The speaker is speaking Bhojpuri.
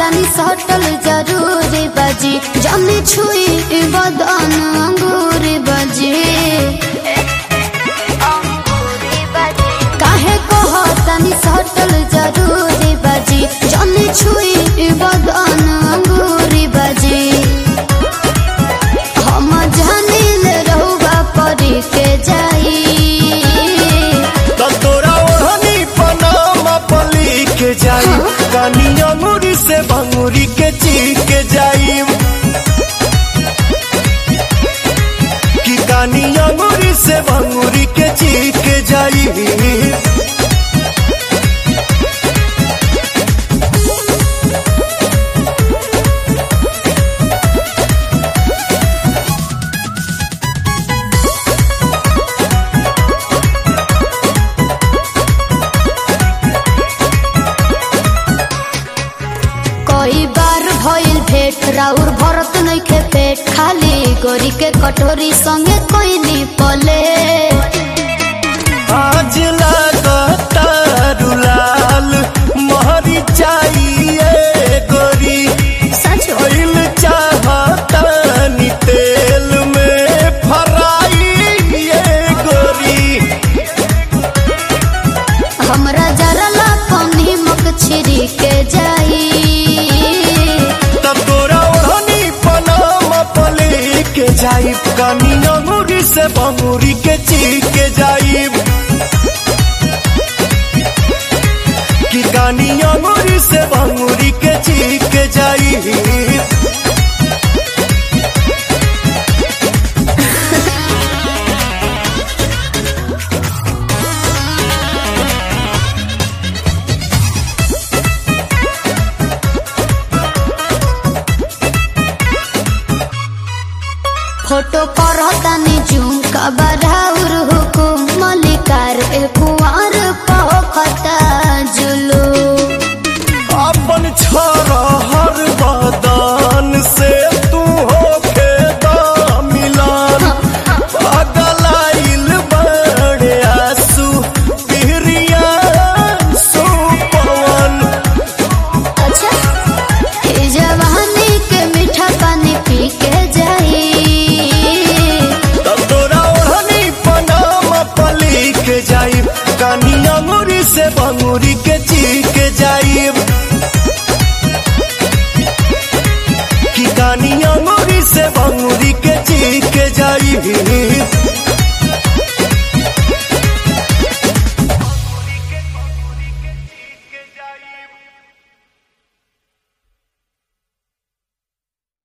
तनी सटल जरूरी बजी जमी छुई बदन अंगूरी बजी काहे कह तनी सटल जरूरी बजी जमी छुई बदन अंगूरी बजी हम जानिल रहुआ परी के जाई तो तोरा ओढ़नी पनामा पली के जाई कानी अंगूरी से भंगूरी के चीख के जाई कि कानी अंगूरी से भंगूरी के चीख के जाई कई बार भइल भेट राउर भरत नइखे पेट खाली गोरी के कटोरी संगे कोइनी पले आज लागता रुलाल महरी चाहिए गोरी सच ऑयल चाहता नी तेल में फराई ये गोरी हमरा जरा ला पानी मक छिरी के जाई तब तोरा ओढ़नी पनामा पले के जाइब कानी अंगूरी से बंगूरी के चीख के जाइब कि कानी अंगूरी से बंगूरी के चीख के जाइब फोटो करतानी जूम का बराउर हुकुम मलिकार ए कुंवर पखता जुलू अपन छोरा हर बदन से तू होके दा मिलान पगलाइल बड़े आंसू पिहरिया सुपवन अच्छा ए जवानी के मीठा पानी पी के जाई तब तोरा ओढ़नी पनामा पली के जाइब कानी अंगूरी से बंगूरी के चीख के जाइब कि कानी अंगूरी से बंगूरी के